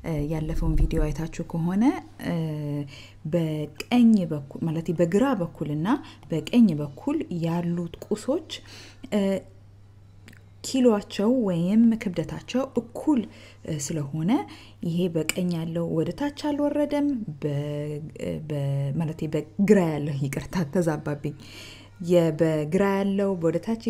ያለፈውን ቪዲዮ አይታችሁ ከሆነ በቀኝ በኩል ማለት በግራ በኩልና በቀኝ በኩል ያሉት ቁሶች ኪሎቸው ወይም ክብደታቸው እኩል ስለሆነ ይሄ በቀኝ ያለው ወደ ታች አልወረደም፣ ማለት በግራ ያለው ይቅርታ ተዛባብኝ። በግራ ያለው ወደ ታች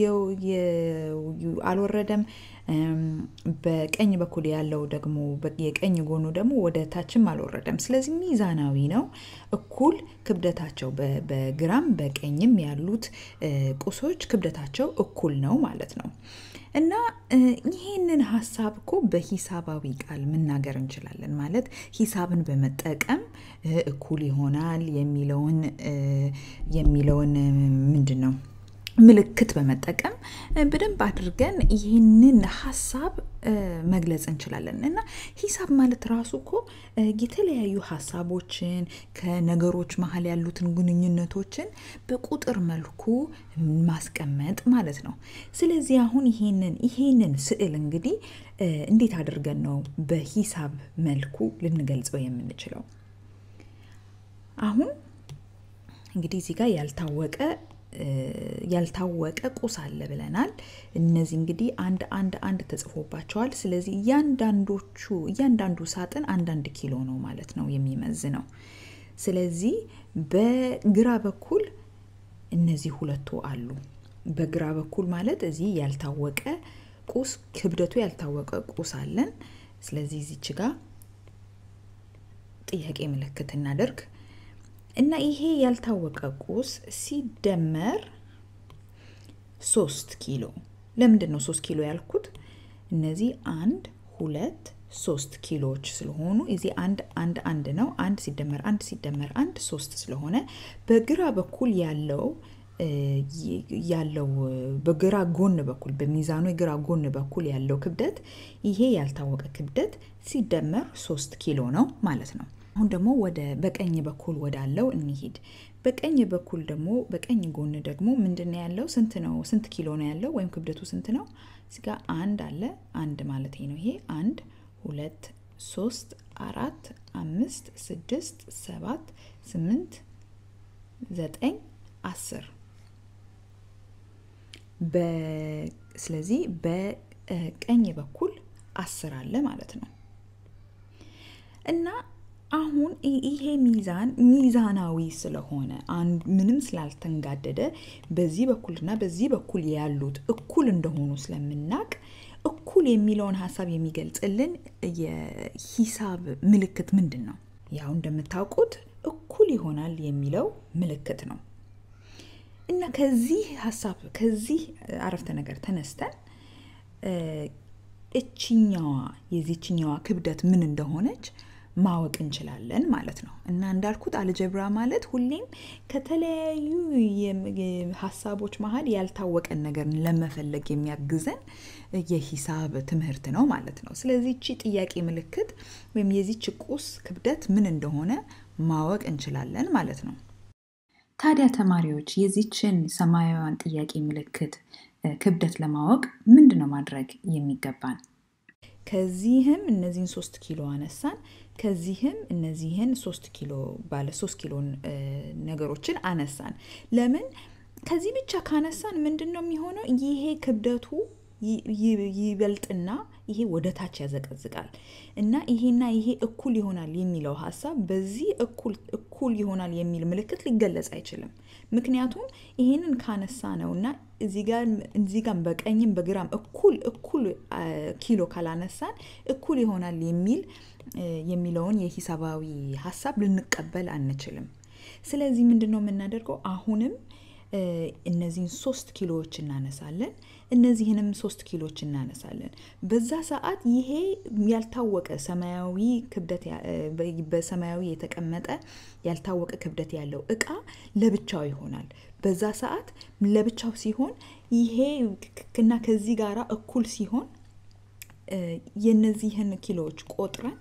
አልወረደም። በቀኝ በኩል ያለው ደግሞ የቀኝ ጎኑ ደግሞ ወደ ታችም አልወረደም። ስለዚህ ሚዛናዊ ነው። እኩል ክብደታቸው በግራም በቀኝም ያሉት ቁሶች ክብደታቸው እኩል ነው ማለት ነው። እና ይህንን ሀሳብ እኮ በሂሳባዊ ቃል መናገር እንችላለን። ማለት ሂሳብን በመጠቀም እኩል ይሆናል የሚለውን የሚለውን ምንድን ነው ምልክት በመጠቀም በደንብ አድርገን ይህንን ሀሳብ መግለጽ እንችላለን። እና ሂሳብ ማለት ራሱ እኮ የተለያዩ ሀሳቦችን ከነገሮች መሀል ያሉትን ግንኙነቶችን በቁጥር መልኩ ማስቀመጥ ማለት ነው። ስለዚህ አሁን ይሄንን ይሄንን ስዕል እንግዲህ እንዴት አድርገን ነው በሂሳብ መልኩ ልንገልጸው የምንችለው? አሁን እንግዲህ እዚህ ጋር ያልታወቀ ያልታወቀ ቁስ አለ ብለናል። እነዚህ እንግዲህ አንድ አንድ አንድ ተጽፎባቸዋል። ስለዚህ እያንዳንዶቹ እያንዳንዱ ሳጥን አንዳንድ ኪሎ ነው ማለት ነው የሚመዝነው። ስለዚህ በግራ በኩል እነዚህ ሁለቱ አሉ። በግራ በኩል ማለት እዚህ ያልታወቀ ቁስ ክብደቱ ያልታወቀ ቁስ አለን። ስለዚህ እዚች ጋር ጥያቄ ምልክት እናደርግ እና ይሄ ያልታወቀ ቁስ ሲደመር ሶስት ኪሎ። ለምንድን ነው ሶስት ኪሎ ያልኩት? እነዚህ አንድ ሁለት ሶስት ኪሎዎች ስለሆኑ እዚህ አንድ አንድ አንድ ነው። አንድ ሲደመር አንድ ሲደመር አንድ ሶስት ስለሆነ በግራ በኩል ያለው ያለው በግራ ጎን በኩል በሚዛኑ የግራ ጎን በኩል ያለው ክብደት ይሄ ያልታወቀ ክብደት ሲደመር ሶስት ኪሎ ነው ማለት ነው። አሁን ደግሞ ወደ በቀኝ በኩል ወዳለው እንሂድ። በቀኝ በኩል ደግሞ በቀኝ ጎን ደግሞ ምንድን ነው ያለው? ስንት ነው? ስንት ኪሎ ነው ያለው? ወይም ክብደቱ ስንት ነው? እዚህ ጋር አንድ አለ። አንድ ማለት ነው ይሄ አንድ ሁለት ሶስት አራት አምስት ስድስት ሰባት ስምንት ዘጠኝ አስር ስለዚህ በቀኝ በኩል አስር አለ ማለት ነው እና አሁን ይሄ ሚዛን ሚዛናዊ ስለሆነ ምንም ስላልተንጋደደ በዚህ በኩልና በዚህ በኩል ያሉት እኩል እንደሆኑ ስለምናቅ እኩል የሚለውን ሀሳብ የሚገልጽልን የሂሳብ ምልክት ምንድን ነው? ያው እንደምታውቁት እኩል ይሆናል የሚለው ምልክት ነው እና ከዚህ ሀሳብ ከዚህ አረፍተ ነገር ተነስተን እችኛዋ የዚችኛዋ ክብደት ምን እንደሆነች ማወቅ እንችላለን ማለት ነው። እና እንዳልኩት አልጀብራ ማለት ሁሌም ከተለያዩ ሀሳቦች መሀል ያልታወቀን ነገር ለመፈለግ የሚያግዘን የሂሳብ ትምህርት ነው ማለት ነው። ስለዚህ እቺ ጥያቄ ምልክት ወይም የዚች ቁስ ክብደት ምን እንደሆነ ማወቅ እንችላለን ማለት ነው። ታዲያ ተማሪዎች የዚችን ሰማያዊዋን ጥያቄ ምልክት ክብደት ለማወቅ ምንድን ነው ማድረግ የሚገባን? ከዚህም እነዚህን ሶስት ኪሎ አነሳን። ከዚህም እነዚህን ሶስት ኪሎ ባለ ሶስት ኪሎ ነገሮችን አነሳን። ለምን ከዚህ ብቻ ካነሳን ምንድን ነው የሚሆነው? ይሄ ክብደቱ ይበልጥና ይሄ ወደ ታች ያዘቀዝቃል እና ይሄና ይሄ እኩል ይሆናል የሚለው ሀሳብ በዚህ እኩል እኩል ይሆናል የሚል ምልክት ሊገለጽ አይችልም። ምክንያቱም ይሄንን ካነሳ ነው እና እዚህ ጋር በቀኝም በግራም እኩል እኩል ኪሎ ካላነሳን እኩል ይሆናል የሚል የሚለውን የሂሳባዊ ሀሳብ ልንቀበል አንችልም። ስለዚህ ምንድን ነው የምናደርገው? አሁንም እነዚህን ሶስት ኪሎዎች እናነሳለን። እነዚህንም ሶስት ኪሎች እናነሳለን። በዛ ሰዓት ይሄ ያልታወቀ ሰማያዊ ክብደት በሰማያዊ የተቀመጠ ያልታወቀ ክብደት ያለው እቃ ለብቻው ይሆናል። በዛ ሰዓት ለብቻው ሲሆን ይሄ እና ከዚህ ጋራ እኩል ሲሆን የነዚህን ኪሎዎች ቆጥረን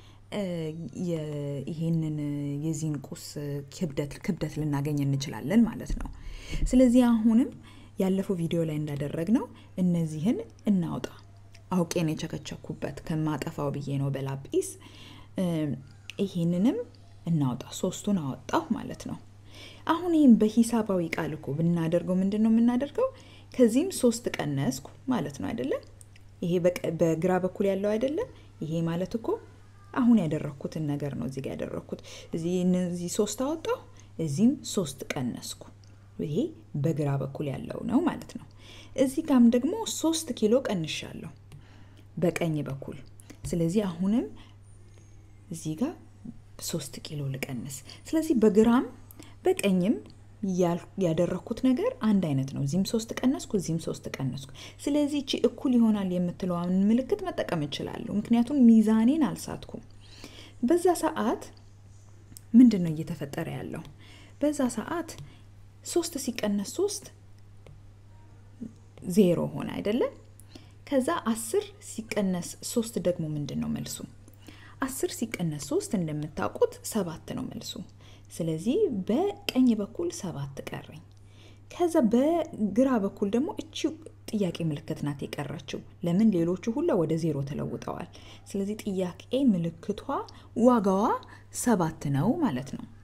ይሄንን የዚህን ቁስ ክብደት ክብደት ልናገኝ እንችላለን ማለት ነው። ስለዚህ አሁንም ያለፈው ቪዲዮ ላይ እንዳደረግነው እነዚህን እናውጣ። አውቄን የቸከቸኩበት ከማጠፋው ብዬ ነው በላጲስ። ይሄንንም እናውጣ። ሶስቱን አወጣሁ ማለት ነው። አሁን ይህም በሂሳባዊ ቃል እኮ ብናደርገው ምንድን ነው የምናደርገው? ከዚህም ሶስት ቀነስኩ ማለት ነው አይደለም? ይሄ በግራ በኩል ያለው አይደለም? ይሄ ማለት እኮ አሁን ያደረግኩትን ነገር ነው እዚህ ጋር ያደረግኩት። እዚህ ሶስት አወጣሁ፣ እዚህም ሶስት ቀነስኩ። ይሄ በግራ በኩል ያለው ነው ማለት ነው። እዚህ ጋም ደግሞ ሶስት ኪሎ ቀንሻለሁ በቀኝ በኩል። ስለዚህ አሁንም እዚህ ጋር ሶስት ኪሎ ልቀንስ። ስለዚህ በግራም በቀኝም ያደረግኩት ነገር አንድ አይነት ነው። እዚህም ሶስት ቀነስኩ፣ እዚህም ሶስት ቀነስኩ። ስለዚህ እቺ እኩል ይሆናል የምትለዋን ምልክት መጠቀም እችላለሁ፣ ምክንያቱም ሚዛኔን አልሳትኩም። በዛ ሰዓት ምንድን ነው እየተፈጠረ ያለው? በዛ ሰዓት ሶስት ሲቀነስ ሶስት ዜሮ ሆነ አይደለም? ከዛ አስር ሲቀነስ ሶስት ደግሞ ምንድን ነው መልሱ? አስር ሲቀነስ ሶስት እንደምታውቁት ሰባት ነው መልሱ። ስለዚህ በቀኝ በኩል ሰባት ቀረኝ። ከዛ በግራ በኩል ደግሞ እቺ ጥያቄ ምልክት ናት የቀረችው። ለምን ሌሎቹ ሁላ ወደ ዜሮ ተለውጠዋል። ስለዚህ ጥያቄ ምልክቷ ዋጋዋ ሰባት ነው ማለት ነው።